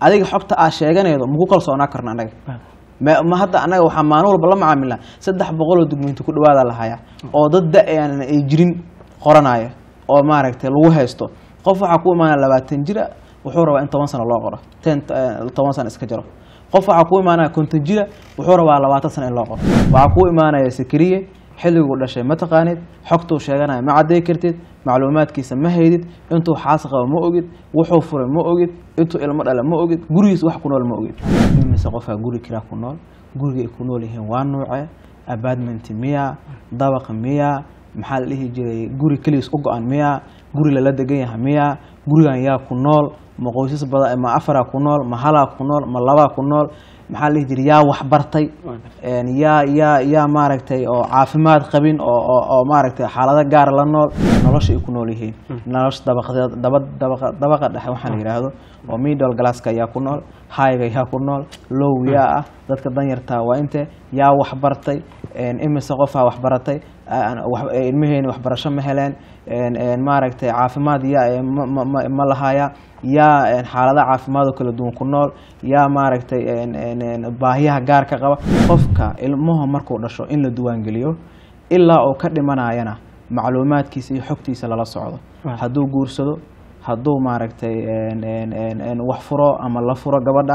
adiga xogta aa sheeganaydo maku kalsoonaa karno annaga ma ma hadda annaga waxaa maalin walba la macaamilnaa saddex boqoloo dugmeynti ku dhawaada lahaya oo dad da-aan ay jirin qoranaya oo maaragtay lagu haysto qof waxaa ku imaanaya labaatan jira wuxuu rabaa in toban sano loo qoro ten toban sano iska jaro qof waxaa ku imaanaya konton jira wuxuu rabaa labaatan sano in loo qoro waxaa ku imaanaya sakariye xilliguu dhashay ma taqaanid xogtuu sheeganaya ma cadday kartid macluumaadkiisa ma haydid intuu xaas qabo ma ogid wuxuu furay ma ogid intuu ilmo dhala ma ogid gurigiis wax ku nool ma ogid imise qofaa guri kiraa ku nool guriga ay ku nool yihiin waa nuuce abadment miya dabaq miya maxaa la dhihi jiray guri keligiis u go-an miya guri lala degan yahay miya gurigan yaa ku nool ma qoysas badan ma afaraa ku nool ma halaa ku nool ma labaa ku nool maxaa la dhihi jiray yaa waxbartay yaa yaa yaa maaragtay oo caafimaad qabin oo oo oo maaragtay xaalado gaar la nool nolosha ay ku nool yihiin nolosha dabaqdeed daba dabaqa dabaqa dhexe waxaa la yidhaahdo oo middle glasska yaa ku nool highga yaa ku nool low yaa ah dadka danyartaa waa inte yaa waxbartay imise qofaa waxbaratay ilmaheeni waxbarasho ma heleen maaragtay caafimaad yaa ma lahaya yaa xaalada caafimaad oo kala duwan ku nool yaa maaragtay baahiyaha gaarka qaba qofka ilmuhu markuu dhasho in la duwaangeliyo ilaa uu ka dhimanayana macluumaadkiisa iyo xogtiisa lala socdo hadduu guursado hadduu maaragtay wax furo ama la furo gabadha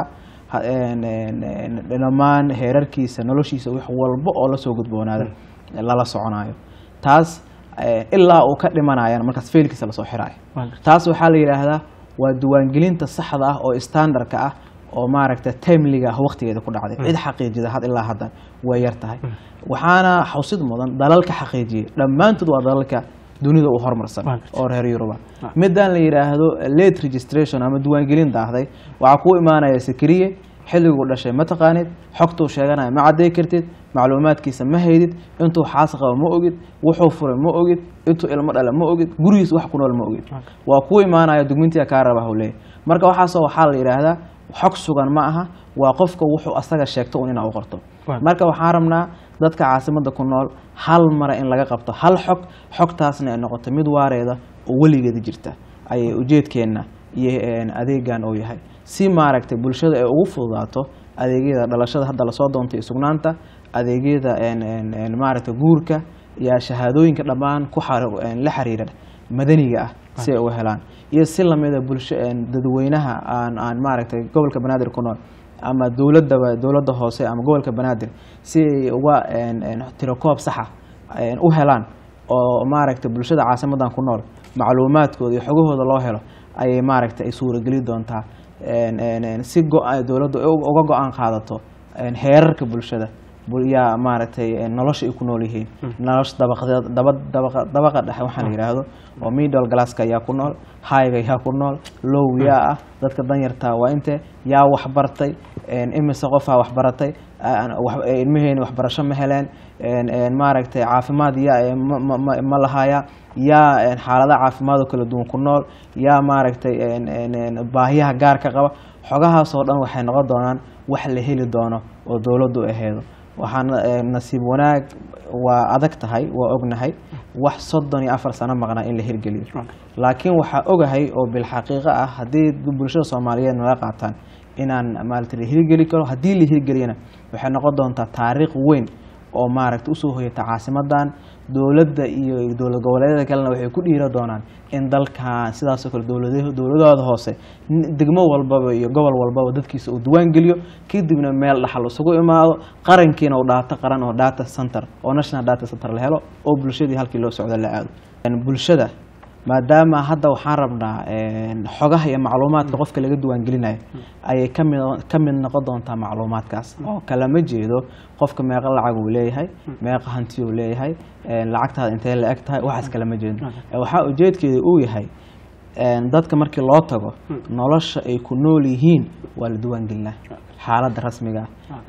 dhammaan heerarkiisa noloshiisa wax walba oo lasoo gudboonaada lala soconayo taas ilaa uu ka dhimanayana markaas feelkiisa lasoo xiraayo taas waxaa la yidhaahdaa waa diiwaangelinta saxda ah oo standardka ah oo maaragta timeliga ah waqtigeeda ku dhacday cid xaqiijida had ilaa haddan way yar tahay waxaana xusid mudan dalalka xaqiijiyay dhammaantood waa dalalka dunida u hormarsan oo reer yuruba midaan la yidhaahdo late registration ama diiwaangelin daahday waxaa kuu imaanaya sakariye xilliguu dhashay ma taqaanid xogtuu sheeganaya ma cadday kartid macluumaadkiisa ma haydid intuu xaas qabo ma ogid wuxuu furay ma ogid intuu ilmo dhala ma ogid gurigiis wax ku nool ma ogid waa kuu imaanaya dugmintiga kaa raba hawleey marka waxaasoo waxaa la yidhaahdaa xog sugan ma aha waa qofka wuxuu asaga sheegto un inaa u qorto marka waxaan rabnaa dadka caasimadda ku nool hal mara in laga qabto hal xog xogtaasna ay noqoto mid waareeda oo weligeeda jirta ayay ujeedkeenna iyo adeegan uu yahay si maaragtay bulshada ay ugu fududaato adeegyada dhalashada hadda lasoo doontay sugnaanta adeegyada maaragtay guurka iyo shahaadooyinka dhammaan ku la xiriira madaniga ah si ay uga helaan iyo si lamida bulsho dadweynaha aan aan maaragtay gobolka banaadir ku nool ama dowladaba dowladda hoose ama gobolka banaadir si ay uga tirokoob saxa u helaan oo maaragtay bulshada caasimadan ku nool macluumaadkooda iyo xogahooda loo helo ayay maaragtay ay suurageli doontaa si dowladdu uga go-aan qaadato heerarka bulshada yaa maaragtay nolosha ay ku nool yihiin nolosha dabaqdeed daba dabaqa dabaqa dhexe waxaa la yidhaahdo oo middle glasska yaa ku nool highga yaa ku nool low yaa ah dadka danyartaa waa inte yaa waxbartay imise qofaa waxbaratay ilmaheeni waxbarasho ma heleen maaragtay caafimaad yaa ma lahaya yaa xaalada caafimaad oo kala duwan ku nool yaa maaragtay baahiyaha gaarka qaba xogahaasoo dhan waxay noqon doonaan wax la heli doono oo dowladdu aheedo waxaa nasiib wanaag waa adag tahay waa ognahay wax soddon iyo afar sano maqnaa in la hirgeliyo laakiin waxaa ogahay oo bilxaqiiqo ah haddii bulshada soomaaliyeed naga qaataan inaan maarata la hirgeli karo haddii la hirgeliyana waxay noqon doontaa taariikh weyn oo maaragta usoo hoyata caasimadan dowladda iyo dowlad goboleedyada kalena waxay ku dhiira doonaan in dalkan sidaasoo kale dowladahooda hoose degmo walbaba iyo gobol walbaba dadkiisa uu diwaan geliyo kadibna meel dhaxal isugu imaado qarankiina uu dhaato qaran oo data center oo national data center la helo oo bulshadii halkii loo socdo la aado bulshada maadaama hadda waxaan rabnaa xogaha iyo macluumaadka qofka laga diiwaangelinayo ayay kami ka mid noqon doontaa macluumaadkaas oo kalama jeedo qofka meeqa lacag uu leeyahay meeqa hanti uu leeyahay lacagtaada intee la eg tahay waxaas kalama jeedo waxaa ujeedkeeda uu yahay dadka markii loo tago nolosha ay ku nool yihiin waa la diiwaangelinaa xaaladda rasmiga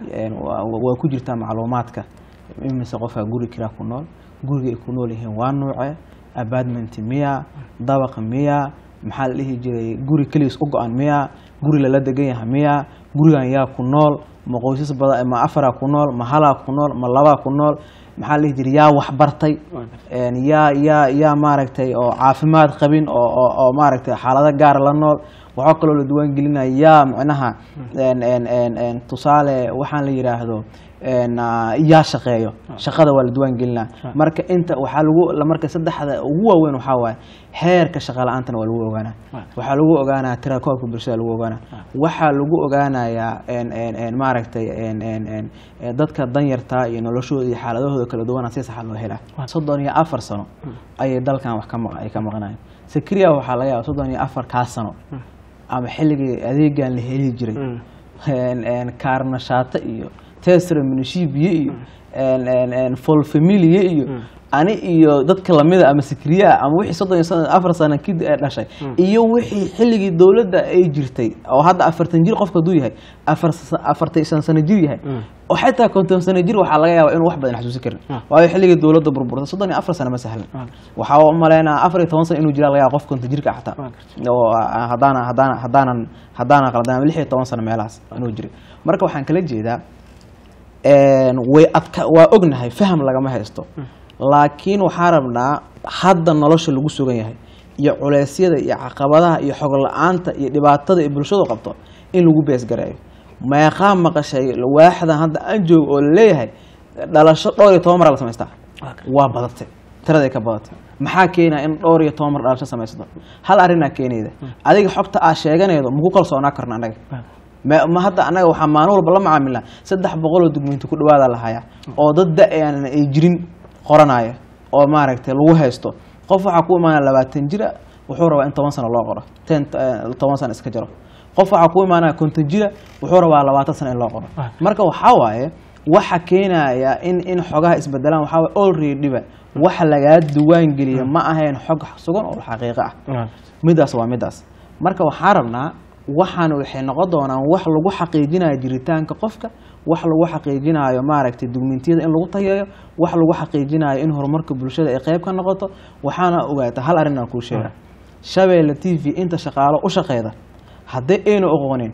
waa ku jirtaa macluumaadka imise qofaa guri kiraa ku nool guriga ay ku nool yihiin waa nuuce abadment miya dabaq miya maxaa la dhihi jiray guri keligiis u go-an miya guri lala degan yahay miya gurigan yaa ku nool ma qoysas badan ma afaraa ku nool ma halaa ku nool ma labaa ku nool maxaa la dhihi jiray yaa waxbartay yaa yaa yaa maaragtay oo caafimaad qabin oo oo maaragtay xaalado gaar la nool waxaa kaloo la diiwaan gelinayaa micnaha en- en- en- en, tusaale waxaan la yidhaahdo en, ah, yaa shaqeeyo shaqada waa la diiwaan gelinaa marka inta waxaa lagu la- marka saddexda ugu waaweyn waxaa waaye heerka shaqa la-aantana waa lagu ogaanaa waxaa lagu ogaanaa tirakoobka bulshada lagu ogaanaa waxaa lagu ogaanayaa en- en- en, maaragtay en- en- en, eh, dadka danyarta iyo noloshooda iyo xaaladahooda kala duwana si saxa loo helaa soddon iyo afar sano ayay dalkan wax ka maq- ay ka maqnaayeen sakriya waxaa laga yaaba soddon iyo afar kaa sano ama xilligii adeegan la heli jiray en- en, kaarnashaata iyo tesra minishibiye iyo en- en- en, folfamilie iyo ani iyo dadka lamida ama sikriyaa ama wixii soddon iyo sano- afar sano kid ee dhashay iyo wixii xilligii dowladda ay jirtay oo hadda afartan jir qofka hadduu yahay afar sa- afartan shan sano jir yahay oo xataa konton sano jir waxaa laga yaabaa inuu wax badan xasuusin karin waayo xilligii dowladda burburtay soddon iyo afar sano ma sahlan waxaa u maleynaa afar iyo toban sano inuu jiraa laga yaaba qof konton jirka xataa oo ah, haddaana haddaana haddaanan haddaanan qaldan ama lix iyo toban sano meelahaas inuu jiray marka waxaan kala jeedaa een, way adka waa ognahay faham lagama haysto laakiin waxaan rabnaa hadda nolosha lagu sugan yahay iyo culeysyada iyo caqabadaha iyo xog la-aanta iyo dhibaatada ay bulshadu qabto in lagu beesgareeyo meeqaa maqashay waaxdan hadda aan joogo oo laleeyahay dhalasho dhowr iyo toban mar la samaystaa waa badatay tiraday ka badatay maxaa keenaya in dhowr iyo toban mar dhalasho samaysato hal arrinaa keenayda adiga xogta aa sheeganaydo maku kalsoonaa karna annaga ma ma hadda annaga waxaa maalin walba la macaamilnaa saddex boqoloo dugmiinti ku dhawaada lahayaa oo dad da-aan ay jirin qoranaya oo maaragtay lagu haysto qof waxaa ku imaanaya labaatan jira wuxuu rabaa in toban sano loo qoro ten eh, toban sano iska jaro qof waxaa ku imaanaya konton jira wuxuu rabaa labaatan sano in loo qoro marka waxaa waaye waxa keenaya in in xogaha isbedelaan waxaa waaye alreadyba waxa lagaa duwaan geliya ma ahayn xog sugan oo xaqiiqo ah midaas waa midaas marka waxaan rabnaa waxaan waxay noqon doonaan wax lagu xaqiijinayo jiritaanka qofka wax lagu xaqiijinayo maaragtay dugmintiyada in lagu tayeeyo wax lagu xaqiijinayo in horumarka bulshada ay qayb ka noqoto waxaana ogaata hal arrin aan kuu sheega shabeelle t v inta shaqaalo u shaqeyda hadday aynu oqoonin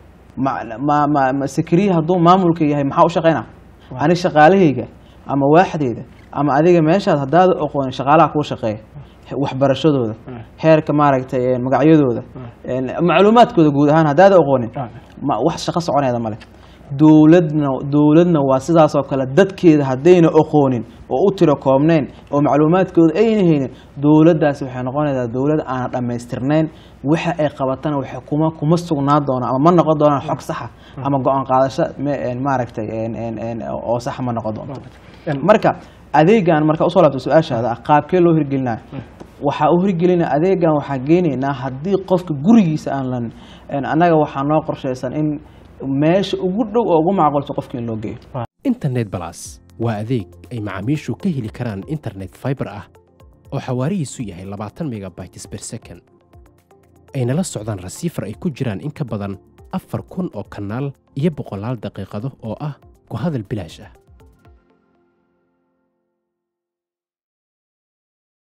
ma ma ma ma sakriye hadduu maamulka yahay maxaa u shaqeynaa ani shaqaalahayga ama waaxdeyda ama adiga meeshaad haddaada oqoonin shaqaalaha kuu shaqeeya waxbarashadooda heerka maaragtay een, magacyadooda een, macluumaadkooda guud ahaan haddaada oqoonin ma wax shaqo soconeeda male dowladna dowladna waa sidaas oo kale dadkeeda haddayna oqoonin oo u tiro koobnayn oo macluumaadkooda ayna haynin dowladdaasi waxay noqonaysaa dowlad aan dhammaystirnayn waxa ay qabatana waxay kuma kuma sugnaa doonaan ama ma noqon doonaan xog saxa ama go-aan qaadasho me- een, maaragtay een, een, een, oo saxa ma noqon doonto marka adeegan marka usoo laabto su-aashaada ah qaabkee loo hirgelinayo waxaa u hirgelina adeegan waxaa geenaynaa haddii qofka gurigiisa aan lan een, annaga waxaa noo qorshaysan in meesha ugu dhow oo ugu macquulsan qofka in loo geeyo internet balas waa adeeg ay macaamiishu ka heli karaan internet fiber ah oo xawaarihiisu yahay labaatan megabytes per second ayna la socdaan rasiifar ay ku jiraan in ka badan afar kun oo kanaal iyo boqolaal daqiiqado oo ah ku hadal bilaash ah